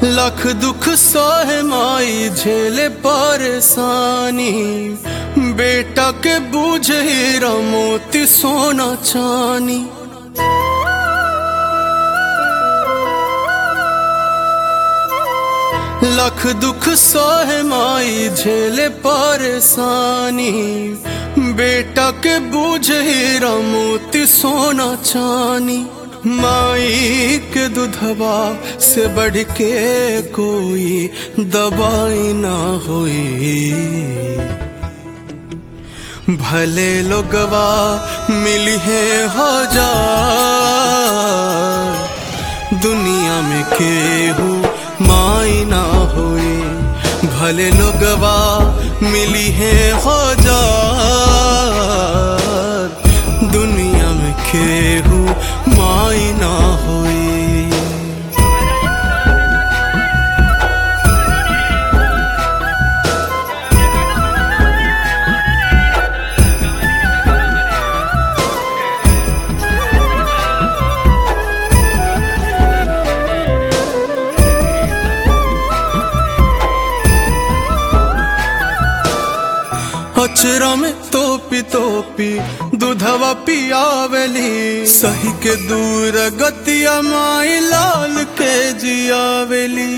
लख दुख सहे माई झेले परेशानी बेटा के बूझे हीरा मोती सोना चानी लख दुख सहे माई झेले परेशानी बेटा के बूझे हीरा मोती सोना चानी माई के दुधवा से बढ़ के कोई दवाई ना होई भले लोगवा मिली है हजार दुनिया में केहू माई ना होए भले लोगवा मिली है हजार दुनिया में केहू माई ना होए अचरा में तोपी तोपी दूधवा पियावली सही के दूर गतिया माई लाल के जियावली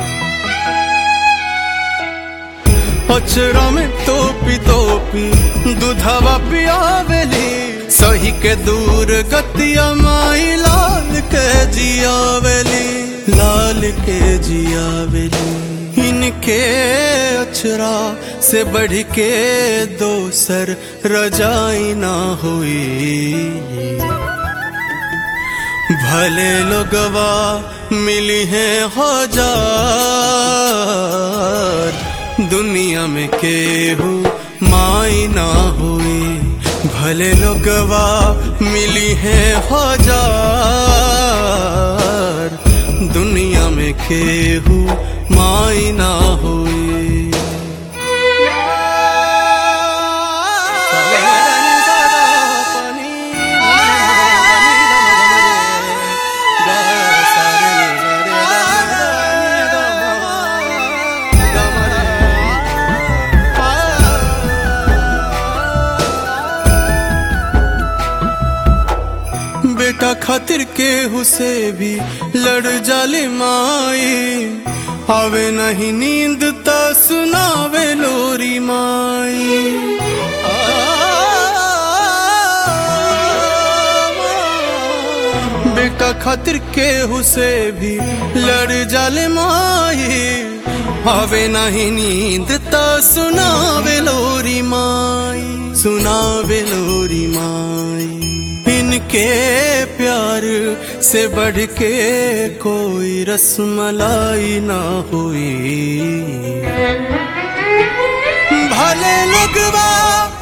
अचरा में तोपी तोपी दूधवा पियावली सही के दूर गतिया माई लाल के जियावली लाल के जियावली इनके अचरा से बढ़ के दोसर रजाई ना हुई भले लोगवा मिली है हजार दुनिया में केहू माई ना हुई भले लोगवा मिली है हजार दुनिया में केहू माई ना हुई बेटा खातिर केहू से भी लड़ जाले माई आवे नहीं नींद ता सुनावे लोरी माई बेटा खातिर केहू से भी लड़ जाले माई आवे नहीं नींद ता सुनावे लोरी माई सुनावे लोरी माई इनके प्यार से बढ़ के कोई रसमलाई ना हुई भले लगवा